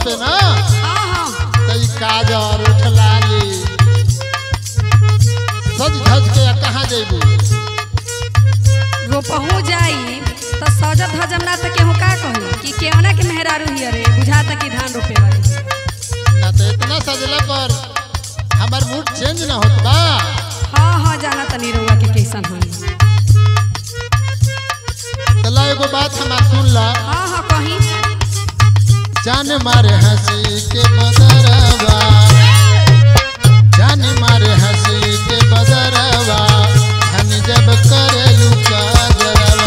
रोपे ना हाँ हाँ तो ई काजर उठलाली सज धज के कहाँ जेबू रोपहू जाई तो सजत धजम ना तो केहू का कही कि केवना के मेहरारू ही अरे बुझाता कि धान रोपे वाली ना तो इतना सजला पर हमार मूड चेंज ना होत बा हाँ हाँ जाना तनी रउआ के कैसन होई चला एगो बात हमार सुन ला हाँ हाँ कहीं जान मारे हंसी के बदरवा जान मारे हंसी के बदरवा धन जब करे लुका जरवा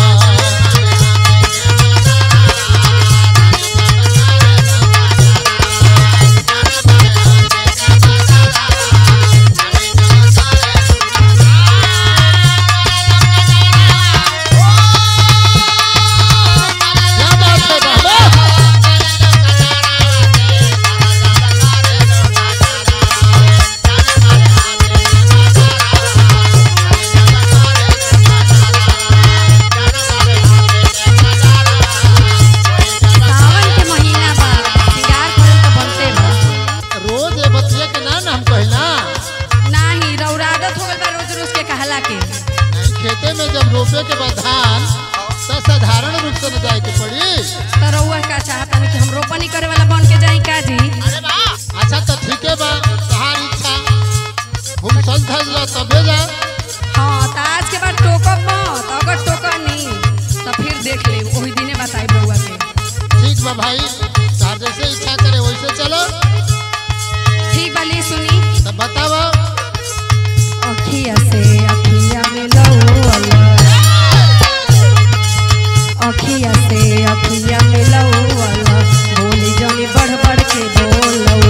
क्या बात है बाबा सावन के महीना बा सिंगार करल तो बनते बा रोज ये बतिया के ना ना हम कहिना नाही रउरा आदत हो गइल बा रोज रोज के कहला के नहीं खेते में जब रोपे के बाद धान तो साधारण रूप से न जाए के पड़ी तो रउआ का चाहता कि हम रोपनी करे वाला बन के जाई का जी अच्छा तो ठीक है बा तहार इच्छा हम सज धज ला तबे जा हाँ तो आज के बाद टोकब मत अगर टोकनी तो फिर देख ले वही दिने बताई बउआ के ठीक बा भाई तार जैसे इच्छा करे वैसे चलो ठीक बाली सुनी तो बतावा अखिया से अखिया मिलौल अखिया से अखिया मिलौल बोली जनी बढ़ बढ़ के बोलौल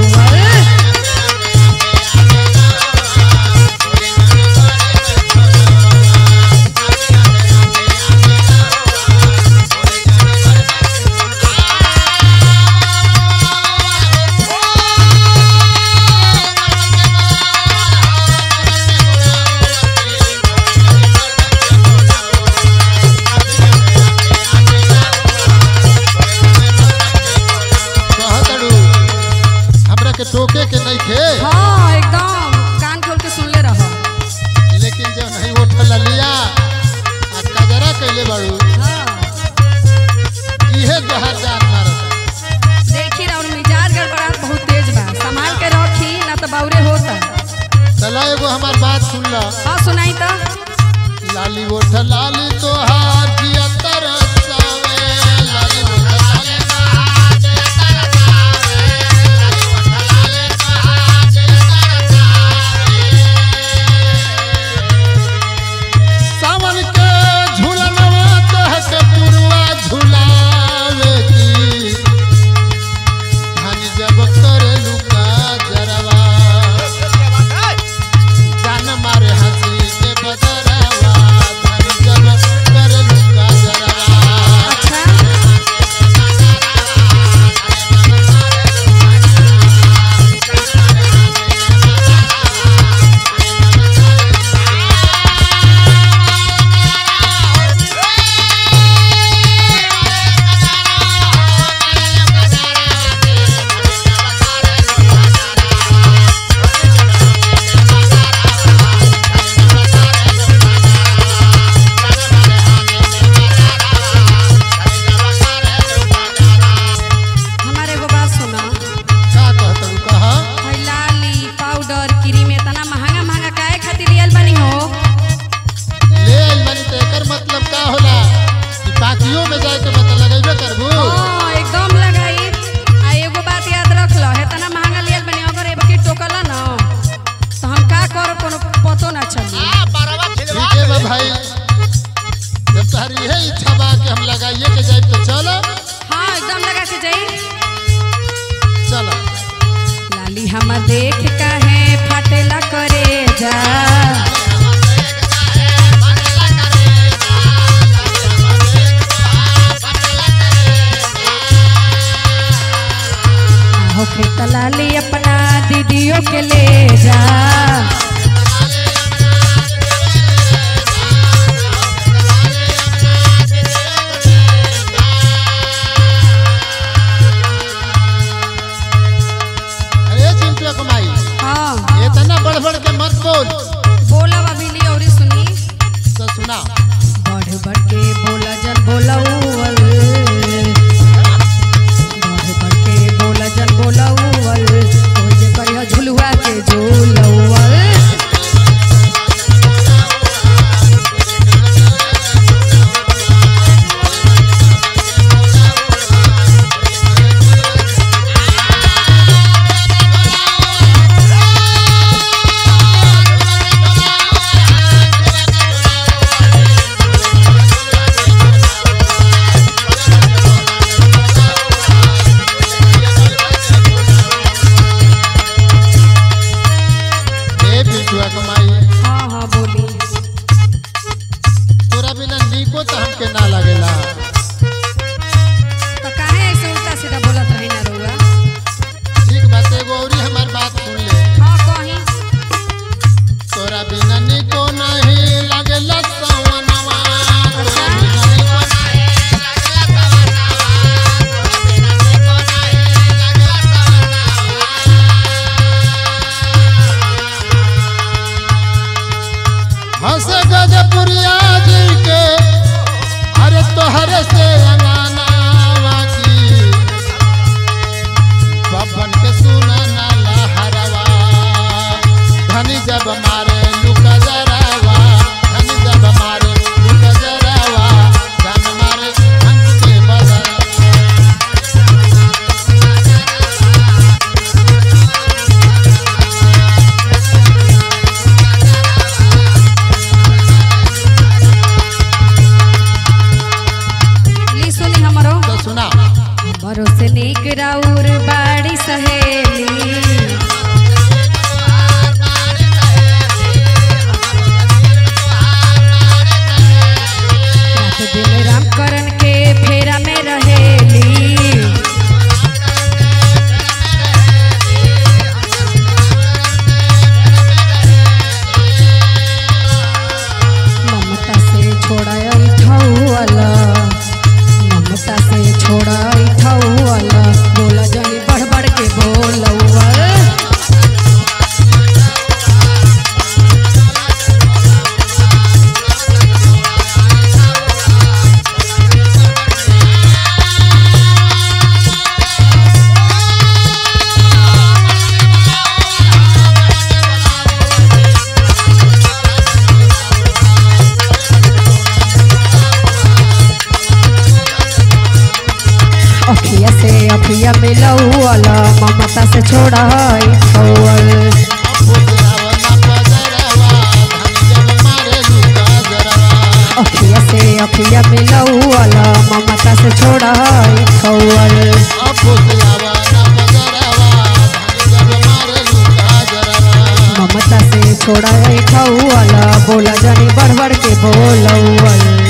कहतड़ू हमरा के टोके के नहीं खे हाँ एकदम कान खोल के सुनले रह लेकिन जब नहीं उठल लिया आ कजरा कैले बाड़ू हाँ इहे जहर जान मारत देखी और मिजाज गड़बड़ाहट बहुत तेज बा संभाल के रखी ना तो बाउरे होता चला एगो हमार बात सुन ला हाँ सुनाई तो लाली ओठ लाली तोहार जिया तरसावे लाली ओठ लाली तोहार जिया तरसावे लाली ओठ लाली तोहार जिया तरसावे सावन के झूलनवा तोहक पुरवा झुलावे की धन जब करे लुका जरवा जान मारे हंसी के बदरवा धन जब कर लुका जरा सुना बढ़ बढ़ के बोला जन बोलौल बढ़ बढ़ के बोला जन बोलौल ओ जे करिया झुलुआ के झूलौल ए बिटुआ कमाई हाँ हाँ बोली तोरा बिना नीको तो हमके ना लगेला तो काहे ऐसे उल्टा सीधा बोलत रही ना रउआ ठीक बात एगो औरी हमार बात सुन ले हाँ कहीं तोरा बिना नीको नहीं लगेला सवनवा तोरा बिना नीको नहीं हंस गजपुरिया जी के अरे तोहरे से अंगानावा की बबन के सुना ना लहरवा धनी जब मारे लुका जरावा धनी जब मारे लुका जरावा धन मारे हंस के बदरा ली सुनी हमरो तो सुना हमरो से नीक राउर बाड़ी सहेली रात दिन राम करन के फेरा में रहेली ममता से छोड़ाई ठौअला ममता से छोड़ाई ठौअला बोला जानी बढ़ बढ़ के बोलौआ अखिया से अखिया मिलौअला ममता से छोड़ाई ठौअल फुसरावा ना पजरवा धनी जब मारे लुका जरावा अखिया से अखिया मिलौअला ममता से छोड़ाई ठौअल अब फुसरावा ना पजरवा धनी जब मारे लुका जरावा ममता से छोड़ाई ठौअला बोला जानी बढ़ बढ़ के बोलौअल